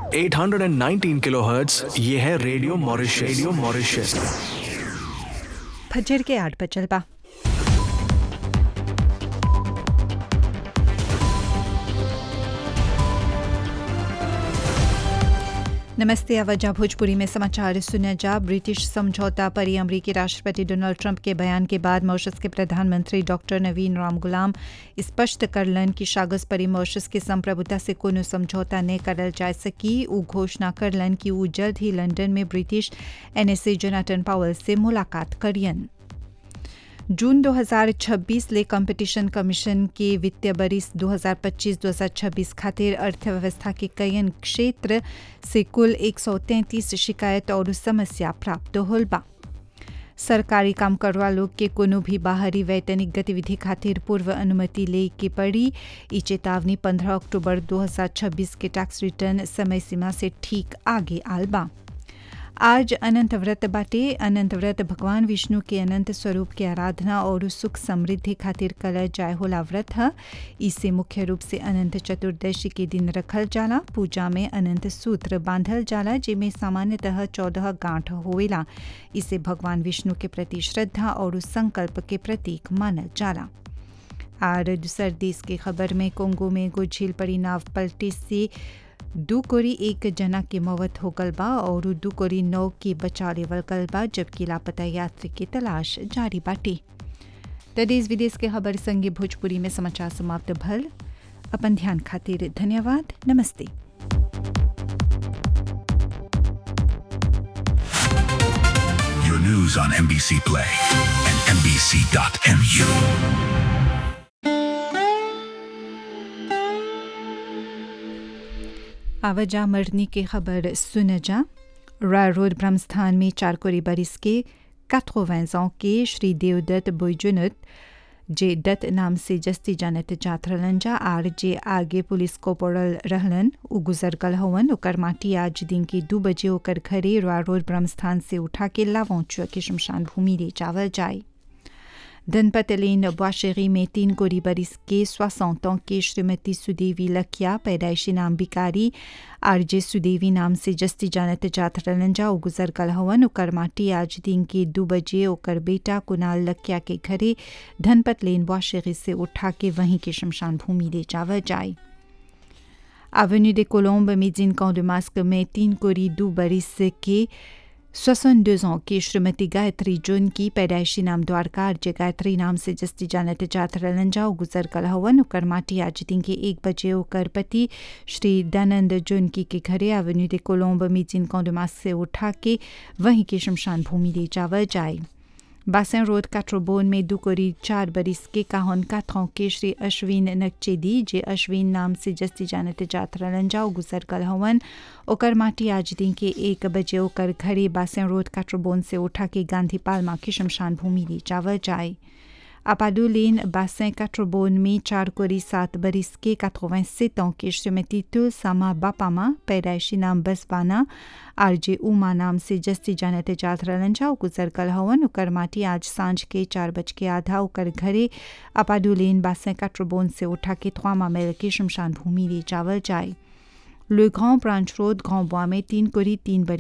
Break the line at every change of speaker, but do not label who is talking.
819 kilohertz ये है radio Mauritius radio Mauritius
फजर के आठ पर चलबा नमस्ते आवाजा भोजपुरी में समाचार सुना जा ब्रिटिश समझौता पर अमरीकी राष्ट्रपति डोनाल्ड ट्रंप के बयान के बाद मॉरिशस के प्रधानमंत्री डॉक्टर नवीन राम गुलाम स्पष्ट करलन कि शागस परी मॉरिशस के संप्रभुता से कोनो समझौता न करल जा सकी उ घोषणा करलन कि उ जल्द ही लंदन में ब्रिटिश एनएसए जोनाटन पावल से मुलाकात करियन जून 2026 ले कंपटीशन कमीशन के वित्तीय बरिस 2025-2026 खातिर अर्थव्यवस्था के कयन क्षेत्र से कुल 133 शिकायत और समस्या प्राप्त होल बा सरकारी काम करवा लोग के कोनो भी बाहरी वैतनिक गतिविधि खातिर पूर्व अनुमति ले के पड़ी ई चेतावनी 15 अक्टूबर 2026 के टैक्स रिटर्न समय सीमा से ठीक आगे आल बा आज अनंत व्रत बाटे अनंत व्रत भगवान विष्णु के अनंत स्वरूप के आराधना और सुख समृद्धि खातिर कल जाय होला व्रत है इसे मुख्य रूप से अनंत चतुर्दशी के दिन रखल जाला पूजा में अनंत सूत्र बांधल जाला जिसमें सामान्यतः चौदह गांठ होवेला इसे भगवान विष्णु के प्रति श्रद्धा और संकल्प के प्रतीक मानल जाला और दूसर देश के खबर में कोंगो में एगो झील पड़ी नाव पलटे से दू कोरी एक जना के मौत हो गल बा और दू कोरी नौ के बचा लेवल गल बा जबकि लापता यात्री की तलाश जारी बाटे तो देश विदेश के खबर संगे भोजपुरी में समाचार समाप्त भल अपन ध्यान खातिर धन्यवाद नमस्ते
Your news on NBC Play and NBC.mu.
आवाजा मरनी की खबर सुन जा रॉय रोड ब्रह्मस्थान में चारकोरी बरिस के 80 ans के श्री देवदत्त बोईजुनत जे दत्त नाम से जस्ती जानत जात रहलन जा आर जे आगे पुलिस कोपोरल रहलन उ गुजर गल हवन ओकर माटी आज दिन के दू बजे ओकर घरे रॉय रोड ब्रह्मस्थान से उठा के लावौचुआ के शमशान भूमि ले जावल जाए धनपत लेन बुआशेरी में तीन गोरी बरिस के सोसठ ans के श्रीमती सुदेवी लखिया पैदाइशी नाम बिकारी आरजे सुदेवी नाम से जस्ती जानत जात रहलन जा ओ गुजर गल हवन ओकर माटी आज दिन के दू बजे ओकर बेटा कुणाल लखिया के घरे धनपत लेन बुआशेरी से उठा के वहीं के शमशान भूमि ले जावल जाए Avenue des Colombes, Médine Camp de Masque, में तीन कोरी दू बरिस के 62 ans की श्रीमती गायत्री जून की पैदाइशी नाम द्वारका जे गायत्री नाम से जस्ती जानत जात रहलन जा गुजर कल हवन ओकर माटी आज दिन के एक बजे ओकर पति श्री दयानंद जून की के घरे एवेन्यू दे कोलम्ब मीजिन कौंडमास से उठा के वहीं के शमशान भूमि ले जावल जाए बासन रोड काट्रोबोन में दुकोरी चार बरिस के काहन काथों के श्री अश्विन नकचेदी जे अश्विन नाम से जस्ती जानते जात रहलन जाओ गुजर गल हवन ओकर माटी आज दिन के एक बजे ओकर घरे बासन रोड काट्रोबोन से उठा के गांधी पालमा के शमशान भूमि ले जावल जाए अपाडू लेन बासन काट्रोबोन में चार कोरी सात बरिस के 87 ans के श्रीमती तुलसामा बापामा पैदाइशी नाम बसवाना आरजे उमा नाम से जस्ती जानते जात रहलन जा गुजर कल हवन ओकर माटी आज सांझ के चार बज के आधा ओकर घरे अपाडू लेन बासन काट्रोबोन से उठा के थ्वामा मेल के शमशान भूमि ले जावल जाए Le Grand Branch Road, Grand Bois में तीन कोरी तीन बरी